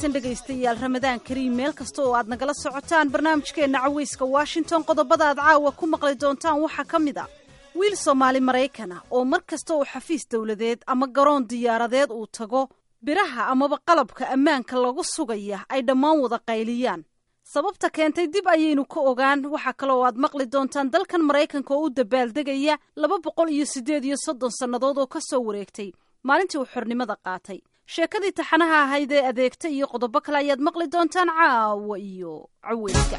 wanaagsan dhegaystayaal ramadaan kariim meel kasta oo aad nagala socotaan barnaamijkeenna caweyska washington qodobada aad caawa ku maqli doontaan waxaa ka mid a wiil soomaali maraykan ah oo mar kasta uu xafiis dowladeed ama garoon diyaaradeed uu tago biraha amaba qalabka ammaanka lagu sugaya ay dhammaan wada qayliyaan sababta keentay dib ayaynu ka ogaan waxaa kaloo aad maqli doontaan dalkan maraykanka oo u dabaaldegaya laba boqol iyo siddeed iyo soddon sannadood oo ka soo wareegtay maalintii uu xornimada qaatay sheekadii taxanaha ahayd ee adeegta iyo qodobo kale ayaad maqli doontaan caawa iyo caweyska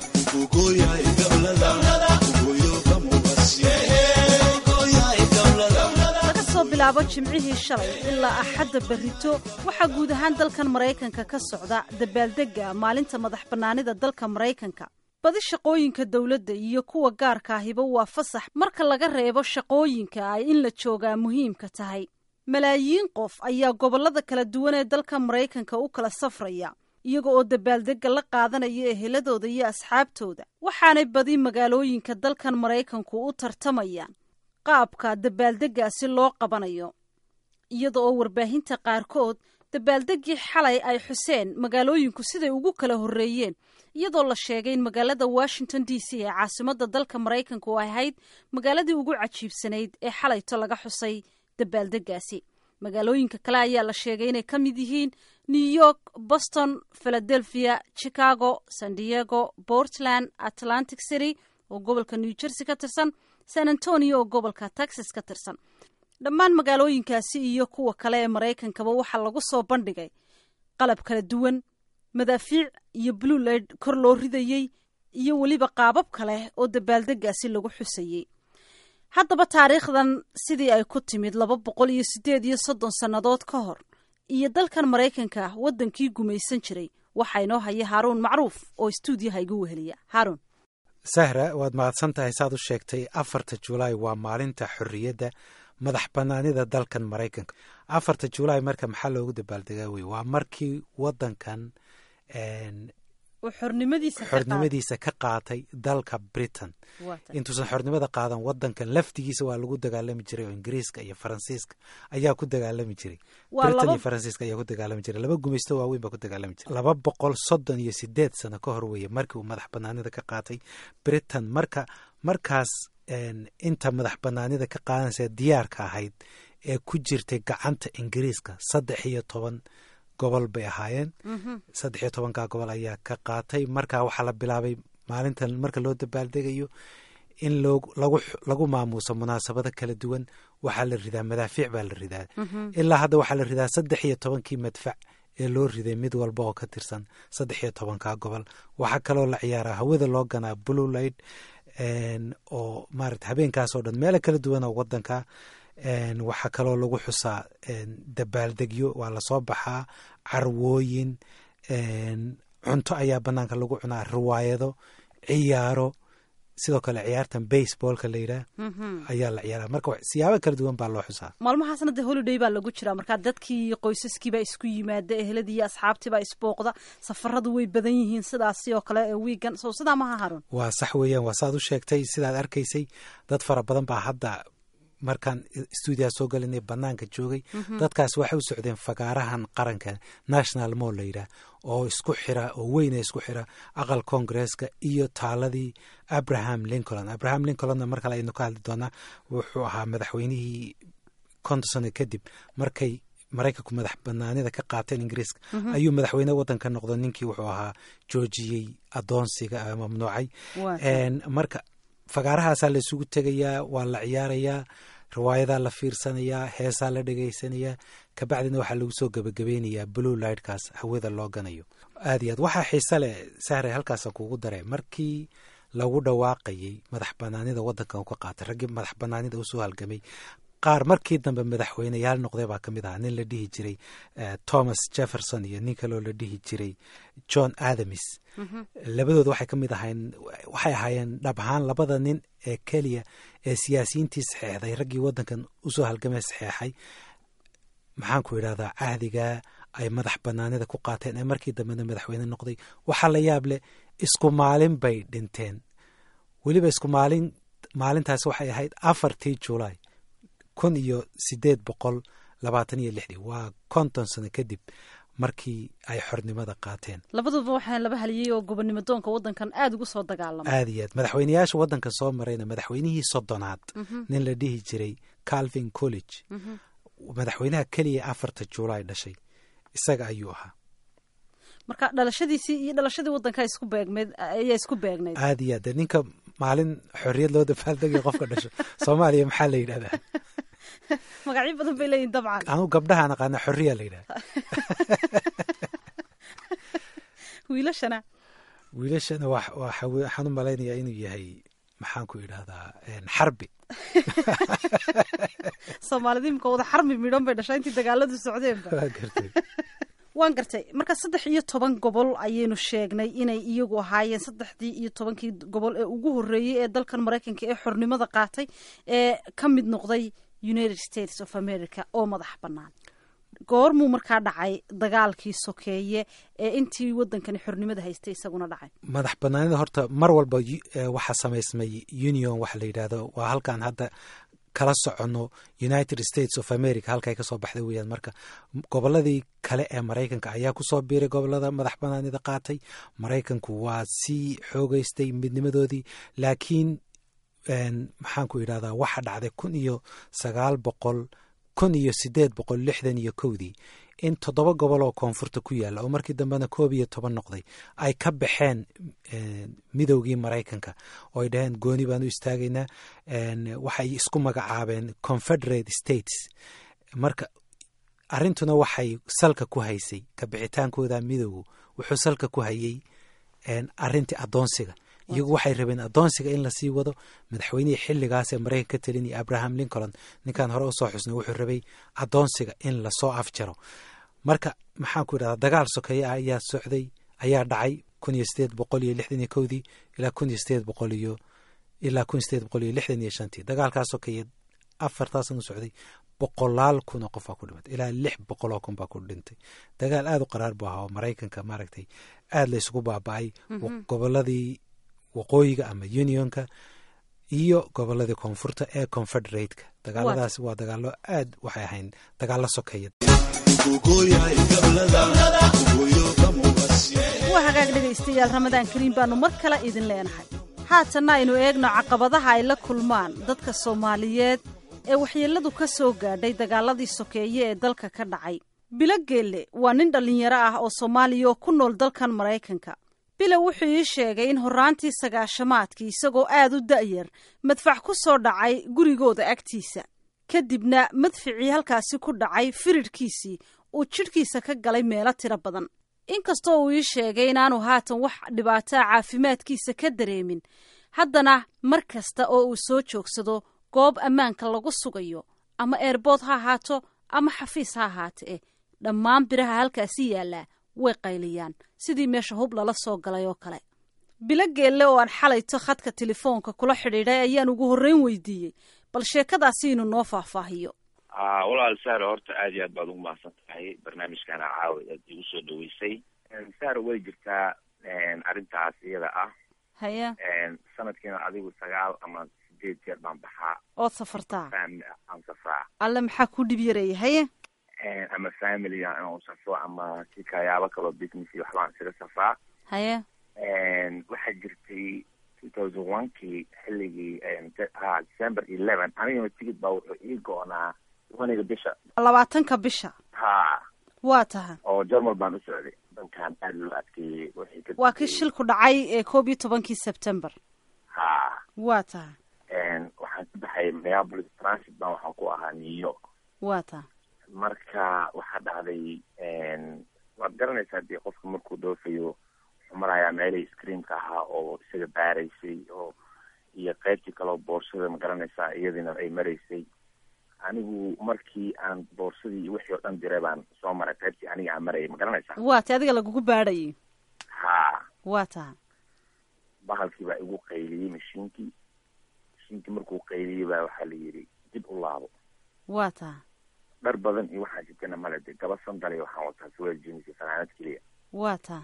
laga soo bilaabo jimcihii shalay ilaa axadda berrito waxaa guud ahaan dalkan maraykanka ka socda dabaaldegga maalinta madax bannaanida dalka maraykanka badi shaqooyinka dowladda iyo kuwa gaarka ahiba waa fasax marka laga reebo shaqooyinka ay in la joogaa muhiimka tahay malaayiin qof ayaa gobollada kala duwan ee dalka maraykanka u kala safraya iyaga oo dabaaldegga la qaadanaya eheladooda iyo asxaabtooda waxaanay badi magaalooyinka dalkan maraykanku u tartamayaan qaabka dabaaldeggaasi loo qabanayo iyada oo warbaahinta qaarkood dabaaldeggii xalay ay xuseen magaalooyinku siday ugu kala horreeyeen iyadoo la sheegay in magaalada washington d c ee caasimadda dalka maraykanka oo ahayd magaaladii ugu cajiibsanayd ee xalayto laga xusay dabaaldeggaasi magaalooyinka kale ayaa la sheegay inay ka mid yihiin new york boston philadelphia chicago san diego portland atlantic city oo gobolka new jersey ka tirsan san antonio oo gobolka texas ka tirsan dhammaan magaalooyinkaasi iyo kuwa kale ee maraykankaba waxaa lagu soo bandhigay qalab kala duwan madaafiic iyo bluelaid kor loo ridayey iyo weliba qaabab kale oo dabaaldeggaasi lagu xusayey haddaba taariikhdan sidii ay ku timid laba boqol iyo siddeed iyo soddon sannadood ka hor iyo dalkan maraykanka waddankii gumaysan jiray waxaa inoo haya haaruun macruuf oo istuudiyaha igu weheliya haaruun sahra waad mahadsan tahay saad u sheegtay afarta julaay waa maalinta xorriyadda madax bannaanida dalkan maraykanka afarta julaay marka maxaa loogu dabaaldegaa wey waa markii waddankan xornimadiisa ka qaatay dalka britain intuusan xornimada qaadan wadankan laftigiisa waa lagu dagaalami jiray oo ingiriiska iyo faransiiska ayaa ku dagaalami jiray britain iyo faransiiska ayaa ku dagaalami jiray laba gumaysto waaweyn baa ku dagaalami jiray laba boqol soddon iyo sideed sano ka hor weeye markii uu madax banaanida ka qaatay britain marka markaas inta madax banaanida ka qaadanaysa diyaarka ahayd ee ku jirtay gacanta ingiriiska saddex iyo toban gobol bay ahaayeen saddex iyo tobankaa gobol ayaa ka qaatay marka waxaa la bilaabay maalintan marka loo dabaaldegayo in lagu maamuuso munaasabado kala duwan waxaa la ridaa madaafiic baa la ridaa ilaa hadda waxaa la ridaa saddex iyo tobankii madfac ee loo riday mid walba oo ka tirsan saddex iyo tobankaa gobol waxaa kaloo la ciyaaraa hawada loo ganaa bluelight oo maarata habeenkaasoo dhan meelo kala duwan oo wadanka waxaa kaloo lagu xusaa dabaaldegyo waa lasoo baxaa carwooyin cunto ayaa banaanka lagu cunaa riwaayado ciyaaro sidoo kale ciyaartan baseballka la yidhaah ayaa la ciyaara marka siyaabo kala duwan baa loo xusaa maalmahaasna dee holiday baa lagu jiraa markaa dadkii iyo qoysaskiibaa isku yimaada eheladii iyo asxaabtiibaa isbooqda safaradu way badan yihiin sidaasi oo kale ee wiigan sow sidaa maha harun waa sax weeyaan waa saad u sheegtay sidaad arkaysay dad fara badan baa hadda markaan stuudiyaha soo galinay banaanka joogay dadkaas waxay u socdeen fagaarahan qaranka national mall la yidhaah oo isku xira oo weyna isku xira aqal congresska iyo taaladii abraham lincoln abraham lincolnna mar kale aynu ka hadli doonaa wuxuu ahaa madaxweynihii konton sano kadib markay maraykanku madax banaanida ka qaateen ingiriiska ayuu madaxweyne waddanka noqdo ninkii wuxuu ahaa joojiyey adoonsiga mamnuucay marka fagaarahaasaa la isugu tegayaa waa la ciyaarayaa riwaayadaa la fiirsanayaa heesaa la dhegaysanayaa kabacdina waxaa lagu soo gebagabeynayaa blue lightkaas hawada loo ganayo aad iyo aad waxaa xiise leh sahre halkaasa kuugu dare markii lagu dhawaaqayey madax banaanida waddankan u ka qaatay raggii madax banaanida usoo halgamay qaar markii dambe madaxweyneyaal noqday baa ka mid ahaa nin la dhihi jiray thomas jefferson iyo nin kaloo la dhihi jiray john adams labadooda waxay ka mid ahayn waxay ahaayeen dhab ahaan labada nin ee keliya ee siyaasiyiintii saxeexday raggii waddankan usoo halgamay saxeexay maxaan ku idhahdaa cahdiga ay madax banaanida ku qaateen ee markii dambena madaxweyne noqday waxaa la yaab leh isku maalin bay dhinteen weliba isku maalin maalintaasi waxay ahayd afartii julaay kun iyo sideed boqol labaatan iyo lixdii waa konton sano kadib markii ay xornimada qaateen labaduba waxaa laba haliyey oo gobonnimo doonka waddankan aada ugu soo dagaalamay aada iyo aad madaxweyneyaasha waddanka soo marayna madaxweynihii soddonaad nin la dhihi jiray calvin college madaxweynaha keliya afarta juulaay dhashay isaga ayuu ahaa marka dhalashadiisii iyo dhalashadii waddanka isku beegmeed ayaa isku beegnayd aada iyo aad de ninka maalin xorriyad loo dabaaldegay qofka dhasho soomaaliya maxaa la yidhahdaa magacyo badan bay leeyihin dabcan anu gabdhahaan aqaana xorriya la yidhahda wiilashana wiilashana waxaan u malaynayaa inuu yahay maxaan ku idhahdaa xarbi soomaalida imika wada xarmi midhan bay dhashaa intii dagaaladu socdeenba waan gartay marka saddex iyo toban gobol ayaynu sheegnay inay iyagu ahaayeen saddexdii iyo tobankii gobol ee ugu horreeyey ee dalkan maraykanka ee xornimada qaatay ee ka mid noqday united states of america oo madax bannaan goormuu markaa dhacay dagaalkii sokeeye ee intii waddankani xornimada haystay isaguna dhacay madax banaanida horta mar walba waxaa samaysmay union waxa la yidhahdo waa halkaan hadda kala soconno united states of america halkay kasoo baxday weyaan marka goboladii kale ee maraykanka ayaa kusoo biiray gobolada madax banaanida qaatay maraykanku waa sii xoogeystay midnimadoodii laakiin maxaan ku idhahdaa waxa dhacday kun iyo sagaal boqol kun iyo sideed boqol lixdan iyo kowdii in toddoba gobol oo koonfurta ku yaalla oo markii dambena koob iyo toban noqday ay ka baxeen midowgii maraykanka oo ay dhaheen gooni baan u istaagaynaa waxay isku magacaabeen confederate states marka arrintuna waxay salka ku haysay kabixitaankooda midowgu wuxuu salka ku hayay arrintii addoonsiga iyagu waxay rabeen addoonsiga in lasii wado madaxweynihii xilligaas ee maraykanka ka talinaya abraham lincoln ninkaan hore usoo xusnay wuxuu rabay addoonsiga in lasoo afjaro marka maxaan ku idhahdaa dagaal sokeeye ah ayaa socday ayaa dhacay kun iyo sideed boqol iyo lixdan iyo kowdii ilaa kun iyo sideed boqol iyo ilaa kun iyo sideed boqol iyo lixdan iyo shantii dagaalkaa sokeeye afartaasan u socday boqolaal kun oo qof baa ku dhimatay ilaa lix boqol oo kun baa ku dhintay dagaal aada u qaraar buu ahaa oo maraykanka maaragtay aada la isugu baaba-ay goboladii waqooyiga ama unionka iyo goboladii koonfurta ee confederateka dagaaladaas waa dagaalo aad waxay ahayn dagaalo sokeeya waa hagaag dhegaystayaal ramadaan kariim baanu mar kale idin leenahay haatanna aynu eegno caqabadaha ay la kulmaan dadka soomaaliyeed ee waxyeelladu ka soo gaadhay dagaaladii sokeeye ee dalka ka dhacay bilo geelle waa nin dhallinyaro ah oo soomaaliya oo ku nool dalkan maraykanka bila wuxuu ii sheegay in horraantii sagaashamaadkii isagoo aad u da'yar madfac ku soo dhacay gurigooda agtiisa kadibna madficii halkaasi ku dhacay firidhkiisii uu jidhkiisa ka galay meelo tiro badan inkastoo uu ii sheegay inaanu haatan wax dhibaataa caafimaadkiisa ka dareemin haddana mar kasta oo uu soo joogsado goob ammaanka lagu sugayo ama eerbood ha ahaato ama xafiis ha ahaate eh dhammaan biraha halkaasi yaallaa way qayliyaan sidii meesha hub lala soo galay oo kale bilo geelle oo aan xalayto khadka telefoonka kula xidhiidhay ayaan ugu horreyn weydiiyey bal sheekadaasi inuu noo faahfaahiyo walaal saaro horta aad iyo aad baad ugu mahadsan tahay barnaamijkana caawa aad igu soo dhaweysay saaro way jirtaa arrintaas iyada ah haya sanadkiina adigu sagaal ama sideed jeer baan baxaa ood safartaa aan safraa alle maxaa ku dhib yaraya haye ama familiga inaan safro ama si kayaabo kaloo business iyo waxbaan isaga safraa haye waxaa jirtay two thousand one kii xilligii ha december eleven anigana tigid baa wuxuu ii go-naa waniga bisha labaatanka bisha ha waa taha oo jarmal baan u socday dankan aada loo adkeeyey wixii ka waa kii shilku dhacay ee koob iyo tobankii september ha waa taha waxaan ka baxay minneapolis transit baan waxaan ku ahaa new york waa taha marka waxaa dhacday waad garanaysaa dee qofka markuu dhoofayo wuxuu marayaa meelihii screamka ahaa oo isaga baaraysay oo iyo qaybtii kaleo boorsada ma garanaysaa iyadiina ay maraysay anigu markii aan boorsadii iyo wixii oo dhan diray baan soo maray qaybtii aniga aan marayay ma garanaysaa waa ti adiga lagugu baadhayay ha waa taha bahalkii baa igu qayliyey mashiinkii mashiinkii markuu qayliyey baa waxaa la yidhi dib u laabo waa taha dhar badan iyo waxaa jirtana male de gaba sandal waxaan wataa suweel jeans iyo fanaanad keliya waa taha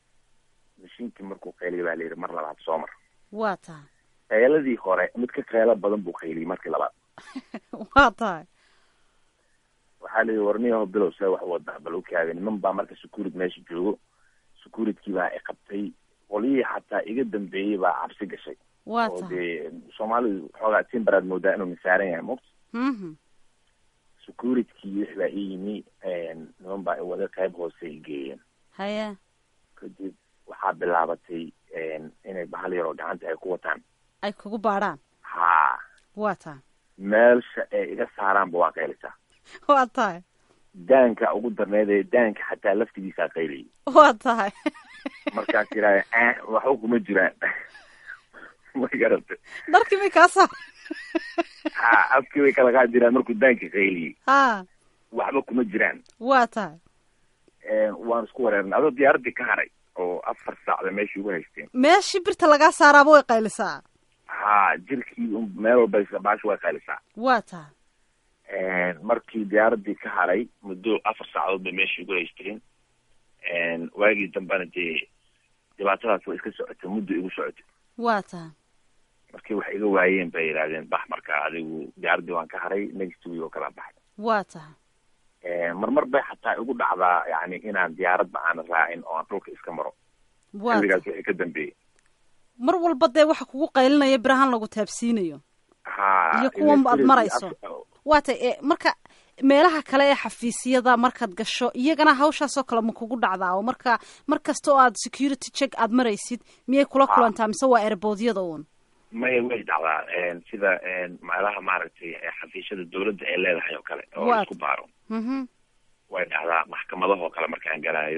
mashiinkii markuu qayliyay baa la yidhi mar labaad soo mar waa taha qayladii hore mid ka qaylo badan buu qayliyey markii labaad waa tahay waxaa layihi warniyaho bilow see wax wadaa bal ukaaga niman baa marka securit meesha joogo securitykii baa i qabtay qolyihii xataa iga dambeeyey baa cabsi gashay waa oo tahay dee soomaalidu xoogaa timbaraad moodaa inuu misaaran yahay mugta mhm securitkii wix baa ii yimi niman baa i wada qayb hoose i geeyeen haye kadib waxaa bilaabatay inay bahal yaroo gacanta ay ku wataan ay kugu baadhaan haa waa tahay meelsha ay iga saaraanba waa qaylisaa waa tahay daanka ugu darneed ee daanka xataa laftigiisaa qaylayay waa tahay markaas yidhahda waxba kuma jiraan ma garata dharkii may kaa saar ha afkii bay kala kaa jiraan markuu daanka qayliyey ha waxba kuma jiraan waa tahay waan isku wareernay adoo diyaaraddii ka haray oo afar saacda meeshii ugu haysteen meeshii birta lagaa saaraaba way qaylisaa ha jirkii un meel walba baashi way qaylisaa waa tahay markii diyaaraddii ka haray muddo afar saacadood bay meeshii ugu haysteen waagii dambena dee dhibaatadaas way iska socotay muddo igu socotay waa tahay markii wax iga waayeen bay yidhahdeen bax marka adigu diyaaraddii waan ka haray next week oo kala baxay waa tahay marmar bay xataa igu dhacdaa yani inaan diyaaradba aan raacin oo aan dhulka iska maro waa xilligaas tahay wixii ka dambeeyey mar walba dee waxa kugu qaylinaya birahan lagu taabsiinayo ha Iyo kuwan ile aad sidii marayso. af- waa tahay e marka meelaha kale ee xafiisyada markaad gasho iyagana hawshaasoo kale ma kugu dhacdaa oo marka mar kasta oo aad security check aad maraysid miyay kula Ha. kulantaa mise waa erboodyada uun maya way dhacdaa sida meelaha maaragtay ee xafiisyada dawladda ay leedahay oo kale oo Waa- la isku baaro mhm way dhacdaa maxkamadahoo kale markaan galaayo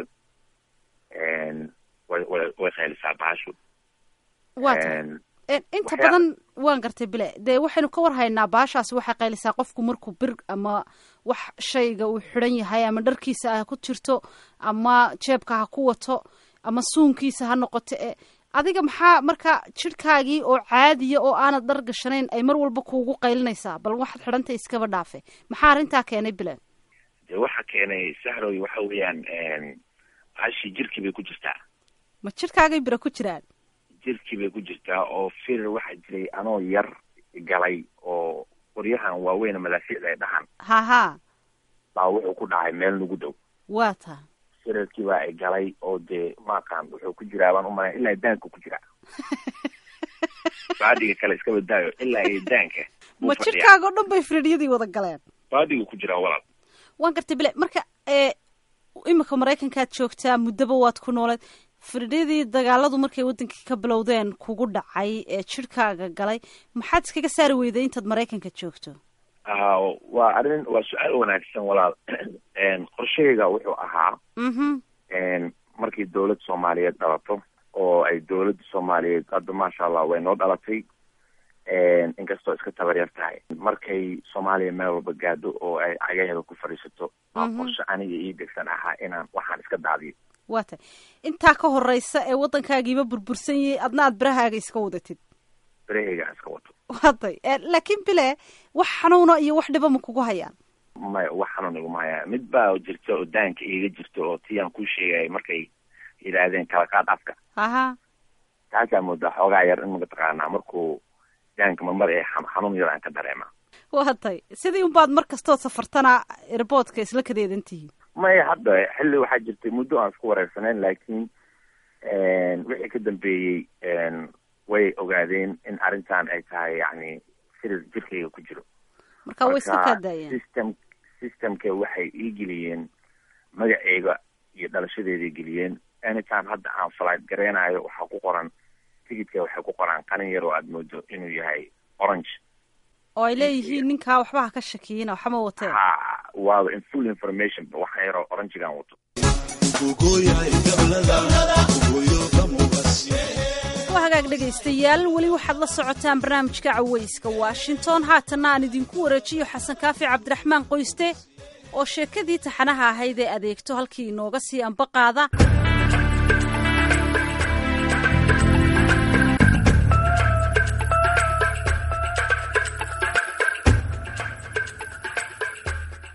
way way way qaylisaa baashu waa tahay En, inta waxyaa- badan waan gartay bile dee waxaynu ka warhaynaa baashaasi waxay qaylisaa qofku markuu bir ama wax shayga uu xidhan yahay ama dharkiisa ha ku jirto ama jeebka ha ku wato ama suunkiisa ha noqoto e adiga maxaa marka jidhkaagii oo caadiya oo aanad dhar gashanayn ay mar walba kuugu qaylinaysaa bal waxaad xidhantay iskaba dhaafe maxaa arrintaa keenay bile dee waxa keenay sahroy waxa weeyaan baashii jirkii bay ku jirtaa ma jidhkaagay bira ku jiraan jirkii bay ku jirtaa oo firir waxaa jiray anoo yar galay oo qoryahan waaweyn madaafiicda ay dhahan ha ha baa wuxuu ku dhacay meel nagu dhow waa taa firarkii baa ay galay oo dee maaqaan wuxuu ku jiraa baan umalay ilaa daanka ku jiraa baadiga kale iska badaayo ilaa iyo daanka buu ma fadhiyaa. jidhkaaga oo dhan bay firidhyadii wada galeen baadiga ku jiraa walaal waan gartay bile marka ee imika maraykankaad joogtaa muddaba waad ku nooleed firdhadii dagaaladu markay wadankii ka bilowdeen kugu dhacay ee jidhkaaga galay maxaad iskaga saari weyday intaad maraykanka joogto Ah, waa arrin waa su-aal wanaagsan walaal qorshahayga wuxuu ahaa mhm markii dawlad soomaaliyeed dhalato oo ay dawladda soomaaliyeed hadda maasha allah way noo dhalatay inkastoo iska tabaryar tahay markay soomaaliya meel walba gaadho oo ay cagaheeda ku fadhiisato waa Mhm. qorshe aniga ii degsan ahaa inaan waxaan iska daadiyo waa tay intaa ka horeysa ee waddankaagiiba burbursan yahay adna aad birahaaga iska wadatid berahayga aan iska wato waa tay Eh, laakiin bile wax xanuuna iyo wax dhiba ma kugu hayaan maya wax xanuun iguma hayaa mid baa jirta oo daanka iiga jirta oo tiyaan kuu sheegaya markay yidhaahdeen kala qaad afka haha taasaa moodaa xoogaa yar in mataqaanaa markuu daanka marmar ee xam- xanuun yar aan ka dareema waa tay sidii unbaad mar kastood safartana airboodka isla kadeedan tihiin maya hadda xilli waxaa jirtay muddo aan isku wareersanayn laakiin wixii ka dambeeyey way ogaadeen in arrintan ay tahay yacni firir jirkayga ku jiro marka way iska Marka, kaa daayeen system systemka waxay ii geliyeen magaceyga iyo dhalashadeeday geliyeen anytime hadda aan flight gareynayo waxaa ku qoran tigidka waxay ku qoraan qalin yar oo aad moodo inuu yahay orange oo ay leeyihiin ninkaa waxba ha ka shakiyina waxma wateen ha waaba in full information waxaan yaroo orangegaan wato waa hagaag dhegaystayaal weli waxaad la socotaan barnaamijka cawayska washington haatanna aan idinku wareejiyo xasan kaafi cabdiraxmaan qoyste oo sheekadii taxanaha ahayd ee adeegto halkii inooga sii ambaqaada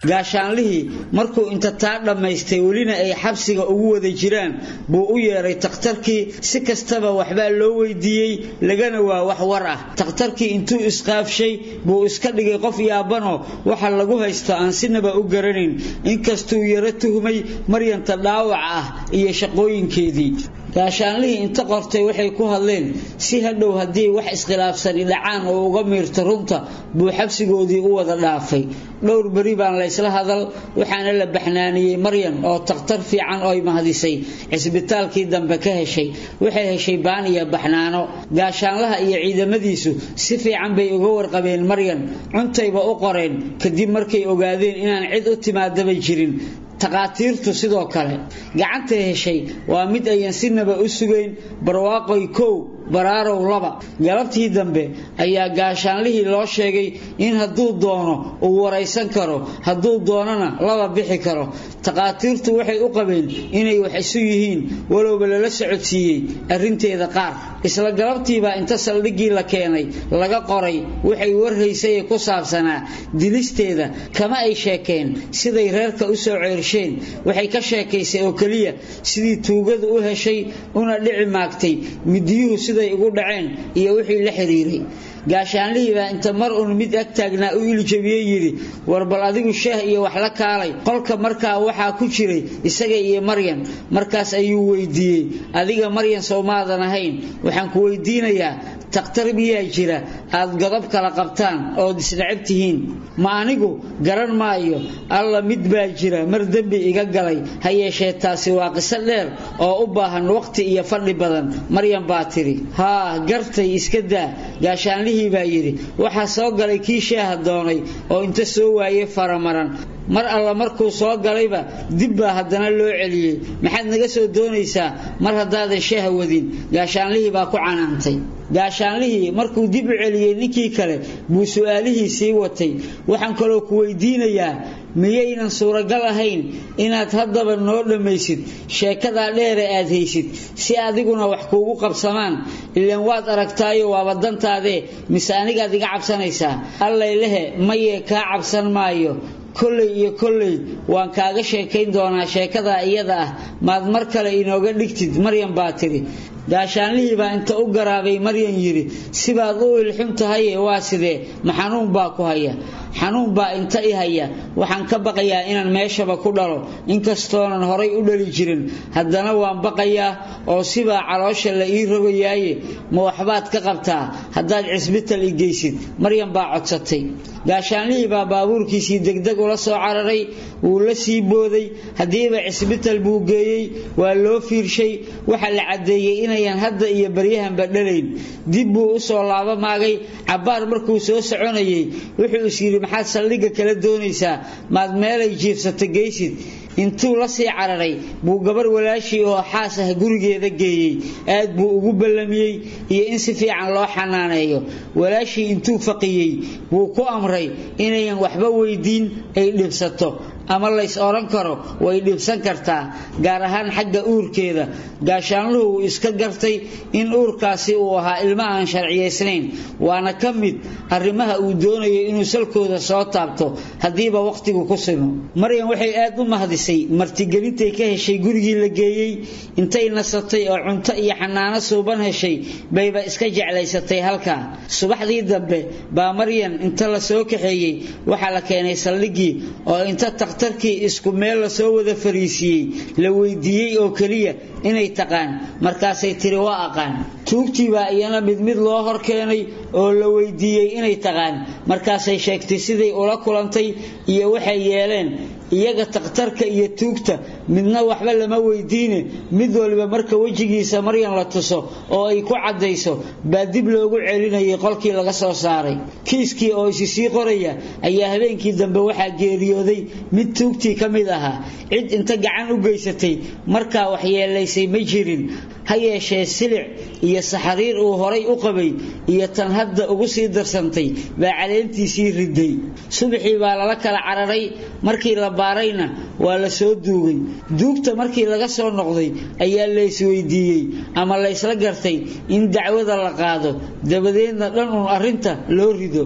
gaashaanlihii markuu inta taa dhammaystay welina ay xabsiga ugu wada jiraan buu u yeedhay takhtarkii si kastaba waxbaa loo weydiiyey lagana waa wax war ah takhtarkii intuu isqaafshay buu iska dhigay qof yaabanoo waxa lagu haysto aan sinaba u garanayn inkastuu yaro tuhmay maryanta dhaawaca ah iyo shaqooyinkeedii gaashaanlihii inta qortay waxay ku hadleen si hadhow haddii wax iskhilaafsani dhacaan oo uga miirto runta buu xabsigoodii u wada dhaafay dhowr beri baan laysla hadal waxaana la baxnaaniyey maryan oo takhtar fiican oy mahdisay cisbitaalkii dambe ka heshay waxay heshay baan iyo baxnaano gaashaanlaha iyo ciidamadiisu si fiican bay uga warqabeen maryan cuntayba u qoreen kadib markay ogaadeen inaan cid u timaadaba jirin takhaatiirtu sidoo kale gacantay heshay waa mid ayan sinaba u sugayn barwaaqoy kow baraarow laba galabtii dambe ayaa gaashaanlihii loo sheegay in hadduu doono uu waraysan karo hadduu doonana laba bixi karo takhaatiirtu waxay u qabeen inay wax isu yihiin walowba lala socodsiiyey arrinteeda qaar isla galabtiibaa inta saldhiggii la keenay laga qoray waxay warhaysay ee ku saabsanaa dilisteeda kama ay sheekeen siday reerka u soo ceersheen waxay ka sheekaysay oo keliya sidii tuugadu u heshay una dhici maagtay midiyuhu siday ugu dhaceen iyo wixii la xiriiray gaashaanlihii baa inta mar uun mid ag taagnaa u iljabiyey yidhi war bal adigu shaah iyo wax la kaalay qolka markaa waxaa ku jiray isaga iyo maryan markaas ayuu weydiiyey adiga maryan sowmaadan ahayn waxaan ku weydiinayaa takhtar miyaa jira aad godob kala qabtaan ood isnacab tihiin ma anigu garan maayo alla mid baa jira mar dembi iga galay ha yeeshee taasi waa qiso dheer oo u baahan waqti iyo fadhi badan maryan baa tidhi haa gartay iska daa gaashaanlihii baa yidhi waxaa soo galay kii shaaha doonay oo inta soo waayey faramaran mar alla markuu soo galayba dib baa haddana loo celiyey maxaad naga soo doonaysaa mar haddaadan shaaha wadin gaashaanlihii baa ku canaantay gaashaanlihii markuu dib u celiyey ninkii kale buu su'aalihii sii watay waxaan kaloo ku weydiinayaa miyaynan suuragal ahayn inaad haddaba noo dhammaysid sheekadaa dheere aad haysid si adiguna wax kuugu qabsamaan ilaan waad aragtaayo waaba dantaadee mise anigaad iga cabsanaysaa allaylehe mayee kaa cabsan maayo kolley iyo kolley waan kaaga sheekayn doonaa sheekadaa iyada ah maad mar kale inooga dhigtid maryan baa tidhi gaashaanlihii baa inta u garaabay maryan yidhi sibaad u ilxun tahaye waa sidee ma xanuun baa ku haya xanuun baa inta i haya waxaan ka baqayaa inaan meeshaba ku dhalo inkastoonan horay u dhali jirin haddana waan baqayaa oo sibaa caloosha la ii rogayaaye ma waxbaad ka qabtaa haddaad cisbital i geysid maryan baa codsatay gaashaanlihii baa baabuurkiisii degdeg ula soo cararay wuu la sii booday haddiiba cisbital buu geeyey waa loo fiirshay waxa la caddeeyey inayan hadda iyo baryahanba dhalayn dib buu u soo laaba maagay cabbaar markuu soo soconayey wuxuu is yidhi maxaad saldhigga kala doonaysaa maad meelay jiifsata geysid intuu la sii cararay buu gabar walaashii oo xaas ah gurigeeda geeyey aad buu ugu ballamiyey iyo in si fiican loo xanaaneeyo walaashii intuu faqiyey buu ku amray inayan waxba weydiin ay dhibsato ama lays odhan karo way dhibsan kartaa gaar ahaan xagga uurkeeda gaashaanluhu uu iska gartay in uurkaasi uu ahaa ilmo aan sharciyaysnayn waana ka mid arrimaha uu doonayo inuu salkooda soo taabto haddiiba wakhtigu ku simo maryan waxay aad u mahdisay martigelintay ka heshay gurigii la geeyey intay nasatay oo cunto iyo xanaano suuban heshay bayba iska jeclaysatay halkaa subaxdii dambe baa maryan inta la soo kaxeeyey waxaa la keenay saldhiggii oo inta takhtarkii isku meel lasoo wada fariisiiyey la weydiiyey oo keliya inay taqaan markaasay tiri waa aqaan tuugtii baa iyana mid mid loo hor keenay oo la weydiiyey inay taqaan markaasay sheegtay siday ula kulantay iyo waxay yeeleen iyaga takhtarka iyo tuugta midna waxba lama weydiine mid waliba marka wejigiisa maryan la tuso oo ay ku caddayso baa dib loogu celinayay qolkii laga soo saaray kiiskii oo isi sii qoraya ayaa habeenkii dambe waxaa geeriyooday mid tuugtii ka mid ahaa cid inta gacan u geysatay markaa waxyeelaysay ma jirin ha yeeshee silic iyo saxariir uu horay u qabay iyo tan hadda ugu sii darsantay baa caleentiisii riday subaxii baa lala kala cararay markii la baarayna waa la soo duugay duugta markii laga soo noqday ayaa la isweydiiyey ama laysla gartay in dacwada la qaado dabadeedna dhan uun arrinta loo rido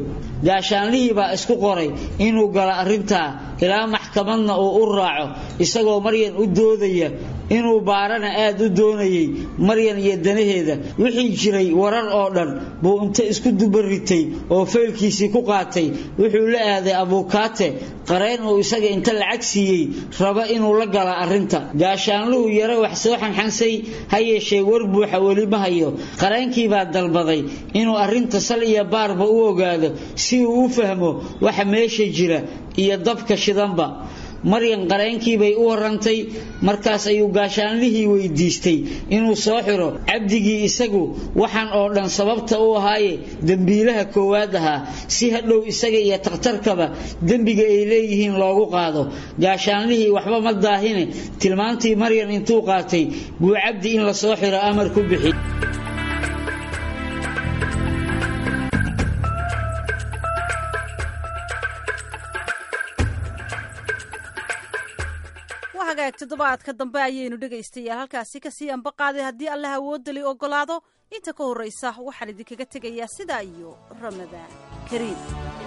gaashaanlihii baa isku qoray inuu galo arrintaa ilaa maxkamadna uu u raaco isagoo maryan u doodaya inuu baarana aad u doonayay maryan iyo danaheeda wixii jiray warar oo dhan buu inta isku dubaritay oo faylkiisii ku qaatay wuxuu la aaday abuukaate qareen uu isaga inta lacag siiyey raba inuu la gala arrinta gaashaanluhu yaro wax soo xanxansay ha yeeshee war buuxa weli ma hayo qareenkii baa dalbaday inuu arrinta sal iyo baarba u ogaado si uu u fahmo waxa meesha jira iyo dabka shidanba maryan qareenkii bay u warantay markaas ayuu gaashaanlihii weydiistay inuu soo xiro cabdigii isagu waxaan oo dhan sababta u ahaaye dembiilaha koowaad ahaa si hadhow isaga iyo takhtarkaba dembiga ay leeyihiin loogu qaado gaashaanlihii waxba ma daahine tilmaantii maryan intuu qaatay buu cabdi in la soo xiro amar ku bixi hagaag toddobaadka dambe ayaynu dhegaystayaal halkaasi kasii ambaqaaday haddii allah awoodali ogolaado inta ka horraysa waxaan idinkaga tegayaa sidaa iyo ramadaan kariim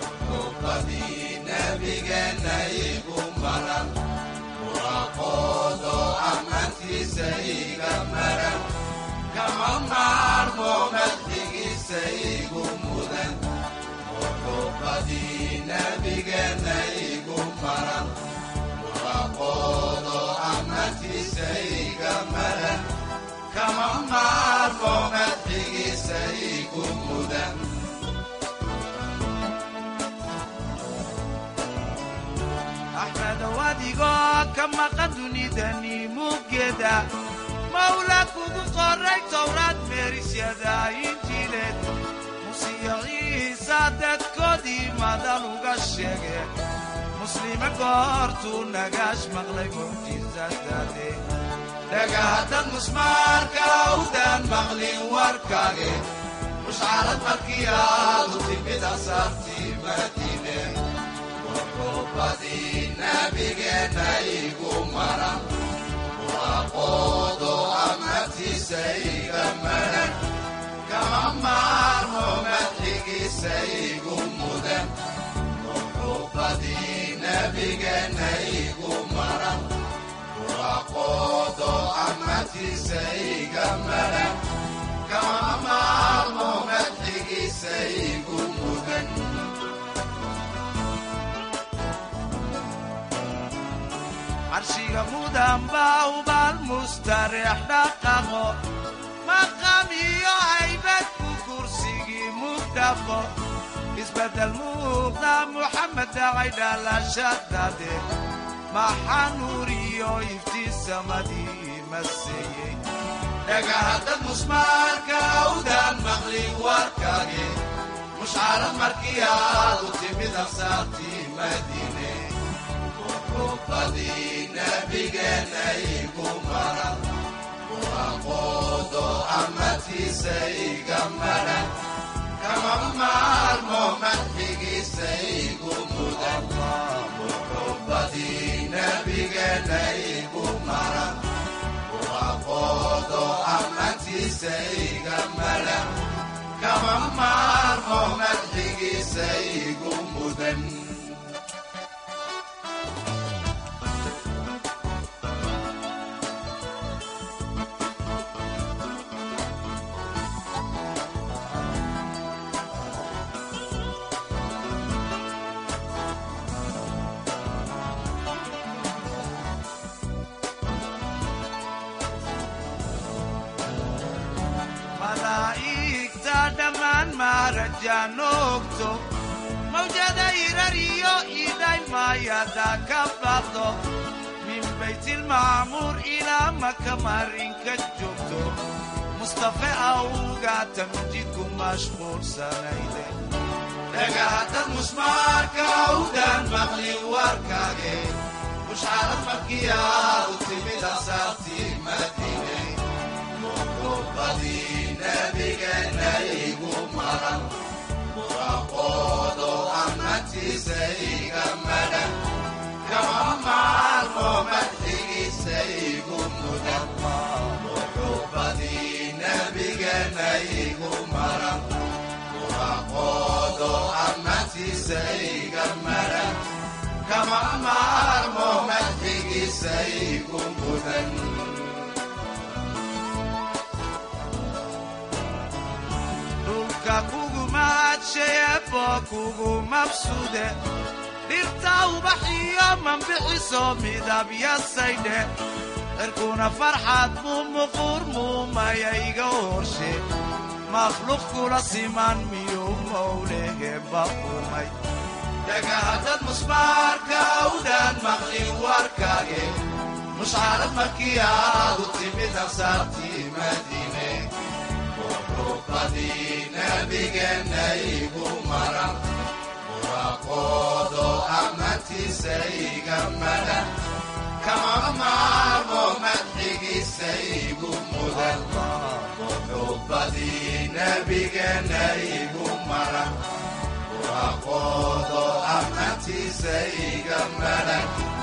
axmedow adigoo ka maqan dunidani muggeeda mawla kugu qoray towraad meerisyada injiileed musiyo ciisa dadkoodii madan uga sheege muslime goortuu nagaash maqlay mucjisadade dhagahaddad musmaarka awdaan maqlin warkaage mushcarad markii aadu timid asaartii madiine wuxuubadii nabigeenna igu maran waaqoodo amartiisa iga maran kama maarmo madxigiisa igu mudan wuxuubadii nabigeenna igu maran waaqoodo amartiisa iga maran kama maarmo madxigiisa igu mudan carshiga mudan baa ubaal mustareex dhaqaqo maqam iyo haybad ku kursigii mugdhaqo isbeddel muuqda muxamed dhacay dhalashadade maxaa nuur iyo iftiin samadii maseeyey dhagahaddad musmaarka awdaan maqlin warkage mushcarad markii aadu timid ansaartii madiine wuxuubadii nabigeenna igu maran waaqoodo amartiisa iga maran kama maarmo madxigiisa igu mudan wuxuubadii nabigeenna igu maran waaqoodo amartiisa iga maran kama maarmo madxigiisa igu mudan malaa'igta dhammaan maarajaanoogto mawjada irariyo iday maayada ka baqdo min baytilmacmuur ilaa maka marinka joogto mustafe awga tamjidku mashquulsanayde dhagahaddad musmaarka awdaan maqlin warkage mushcarad markiyaadu timid asaartii madiine muxuubadii nabigeenna igu maran waaqoodo amartiisa iga maran kama maarmo madxigiisa igu mudan muxuubadii nabigeenna igu maran waaqoodo amartiisa ammaantiisa iga maran kama maarmo madxigiisa igu mudan dhulka kugu maadsheebo kugu mabsude dhirta ubaxiyo mambixiso midabyasaydhe cirkuna farxad mumuqur muumaya iga horshe makhluuq kula siman miyuu mowleheba umay dhagahaddad musmaarka awdaan maqlin warkage mushcarad markii aadu timid ansaartii madiine quruqadii nabigeenna igu maran buraqoodo ammaantiisa iga madan kama maarmo madxigiisa igu mudan quruqadii nabigeenna igu maran buraqoodo ammaantiisa iga madan